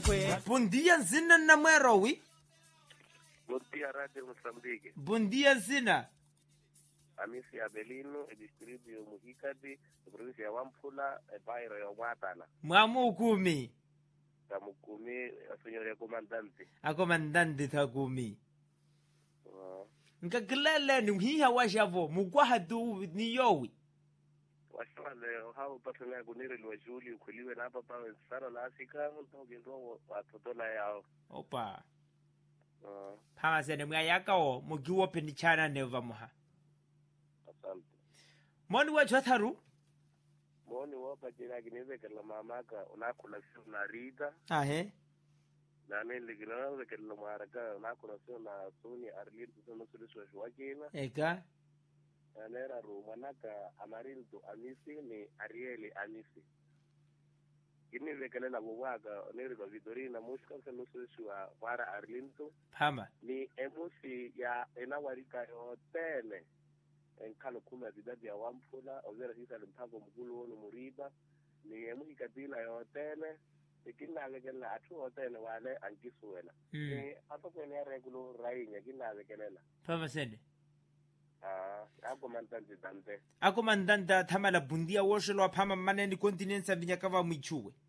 kwe bom dia nsina na mwerowi Bom dia, Rádio Moçambique. bom dia nsina Amisi Abelino, e distrito ya Muhikadi, província ya Wampula, e bairro ya Mwatala. mwamu ukumi Tamukumi, a senhora é comandante. akomandante thakumi Uh, nkakilele ni mhiha washavo mukwahatu ni yowi washawale hao pasana kuniri lwa shuli ukuliwe na hapa pawe sara la Afrika, ntoke ndo watotola yao. opa Uh, phamasene mwayakawo mukiwope ni chana neva muha asante. moni wethu atharu Moni wapa jina kinizekela mamaka, unakula sio na rida, ahe na nili kinazekela mwaraka, unakula sio na suni arlin, sio nusuliswa shuwakina. eka anera rumanaka amarildo amisi ni arieli amisi kinivekelela vuvaka nerilwa vidorina musi kanse nusuisiwa vara arlinto phama ni emusi ya enawarika yotele enkhalo khumi azidadi ya wamphula ozera sisale mphambo mkulu wonu muriba ni emusi katila yotele ikinavekelela athu hotele wale ankisuwela Mm. ni atokwene ya regulo rainya kinavekelela phamasene ah akomantantidante akomandante athamala bundia woshelwa phama mmaneni continent savinyakava mwichuwe